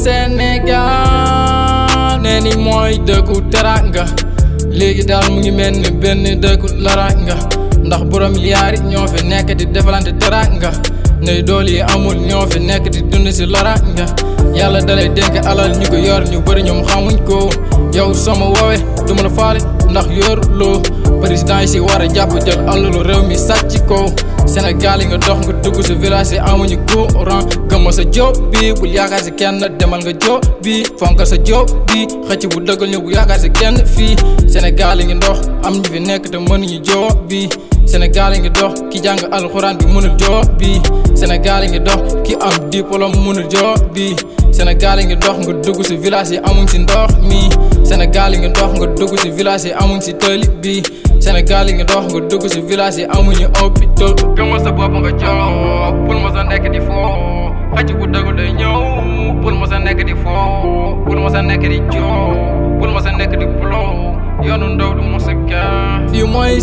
Sénégal nee ni mooy dëkku teranga léegi daal mu ngi mel ni benn dëkku laranga ndax borom yaari ñoo fi nekk di defalante teranga ne dool yi amul ñoo fi nekk di dund si laranga yàlla dalay dénk alal ñu ko yor ñu bëri ñoom xamuñ ko yow sama woowe du ma la faale ndax yor loo président yi si war a jàpp jël alalu réew mi sàcc ko Sénégal yi nga dox nga dugg si village yi amuñu courant gëmma sa job bi bul yaakaar si kenn demal nga job bi fonkal sa job bi xëcc bu dëggal ñu bu yaakaar si kenn fii Sénégal yi ngi dox am ñu fi nekk te mënuñu job bi Sénégal yi ngi dox ki jàng alxuraan bi mënul job bi Sénégal yi ngi dox ki am diplôme mënul job bi Sénégal yi ngi dox nga dugg si village yi amuñ si ndox mi Sénégal yi ngi dox nga dugg si village yi amuñ si tëli bi Sénégal yi ngi dox nga dugg si village yi amuñu hôpital gëmal sa bopp nga jox bul ma sa nekk di foo xëcc bu dëgg day ñëw bul ma sa nekk di foo bul ma sa nekk di joo bul ma sa nekk di blow yoonu ndaw du mos a gaa fii mooy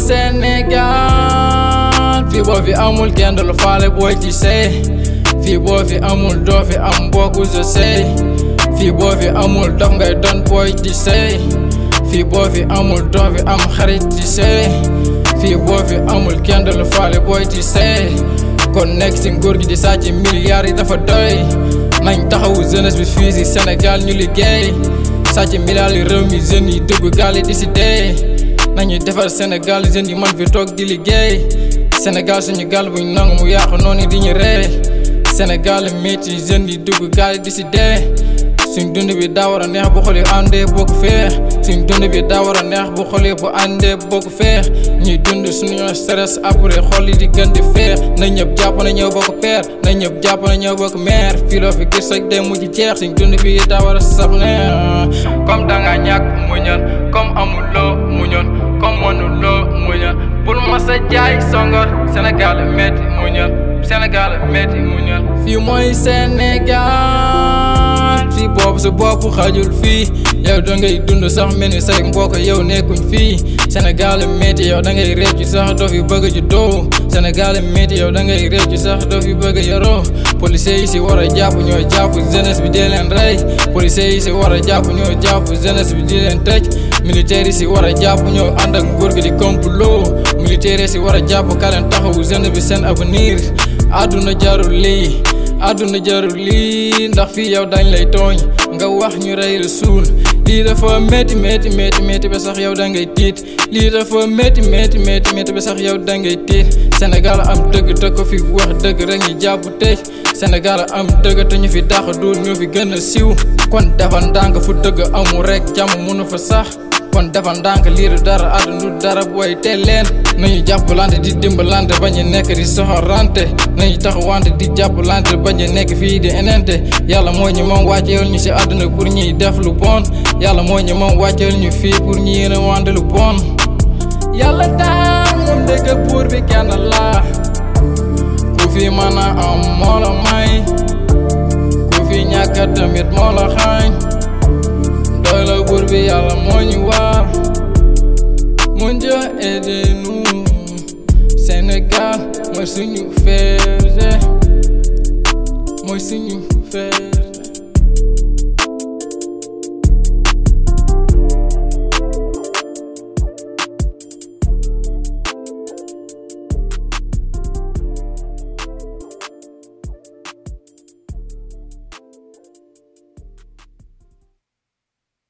Sénégal fii boo fi amul kenn du la faale booy ci sey fii boo fi amul doo fi am mbokku je sey fii boo fi amul dof ngay doon booy ci sey fii boo fi amul doo fi am xarit ci sey fii boo fi amul kenn du la faale booy ci sey kon nekk si nguur gi di sàcc milliards yi dafa doy nañ taxawu jeunesse bi fii si Sénégal ñu liggéey sàcc milliards yi réew mi jeunes yi dugg gaal yi di si dee nañuy defar Sénégal jeunes yi man fi toog di liggéey Sénégal suñu gaal buñ nangu mu yàqu noonu di ñu ree Sénégal métti jeunes yi dugg gaal yi di si dee suñ dund bi daa war a neex bu xoolee àndee bokk feex suñ dund bi daa war a neex bu xoolee bu àndee bokk feex ñuy dund suñu stress après xol yi di gën di feex na ñëpp jàpp na ñëw bokk peer na ñëpp jàpp na ñëw bokk meer fii loo fi gis rek day mujj jeex suñ dund bi daa war a saf neex comme danga ñàkk muñal comme amuloo muñal comme mënuloo muñal bul ma sa jaay songor Sénégal métti muñal Sénégal métti muñal fii mooy Sénégal fii boobu sa bopp xajul fii yow da ngay dund sax mel ni say mbokk yow nekkuñ fii Sénégal métti yow da ngay réccu sax doo fi bëgg ju doo Sénégal métti yow da ngay réccu sax doo fi bëgg yaroo policiers yi si war a jàpp ñoo jàpp jeunesse bi di leen rey policiers yi si war a jàpp ñoo jàpp jeunesse bi di leen tëj militaires yi si war a jàpp ñoo ànd ak nguur gi di complot militaires yi si war a jàpp ka leen taxawu jeunesse bi seen avenir àdduna jarul lii àdduna jarul lii ndax fii yow dañ lay tooñ nga wax ñu rey la suul lii dafa métti métti métti métti ba sax yow da ngay tiit lii dafa métti métti métti métti ba sax yow da ngay tiit Sénégal am dëgg te ko fi wax dëgg rek ñu jàpp tëj Sénégal am dëgg te ñu fi dàq duul ñu fi gën a siiw kon defal ndànk fu dëgg amul rek jàmm mënu fa sax kon defal ndànk lii du dara àdduna du dara booy teel leen nañu jàppalante di dimbalante bañ a nekk di soxorante nañu taxawante di jàppalante bañ a nekk fii di enente yàlla moo ñu moom wàcceel ñu si àdduna pour ñuy def lu bon yàlla moo ñu moom wàcceel ñu fii pour ñu yéene wante lu bon yàlla daal moom dëgg pour bi kenn la ku fi mën a am moo la may ku fi ñàkk tamit moo la xaañ doy la buur bi yàlla moo ñu waar mon Dieu aidez-nous Sénégal mooy suñu fee